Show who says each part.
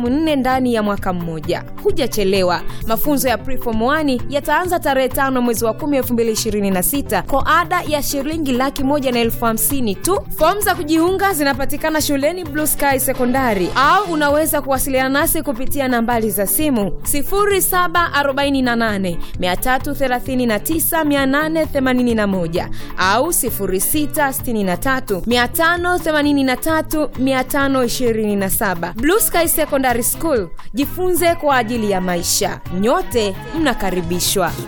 Speaker 1: awamu nne ndani ya mwaka mmoja. Hujachelewa. Mafunzo ya Preform 1 yataanza tarehe tano mwezi wa 10 2026 kwa ada ya shilingi laki moja na elfu hamsini tu. Fomu za kujiunga zinapatikana shuleni Blue Sky Sekondari au unaweza kuwasiliana nasi kupitia nambari za simu 0748 339 881 au 0663 583 527. Blue Sky Secondary School, jifunze kwa ajili ya maisha. Nyote mnakaribishwa.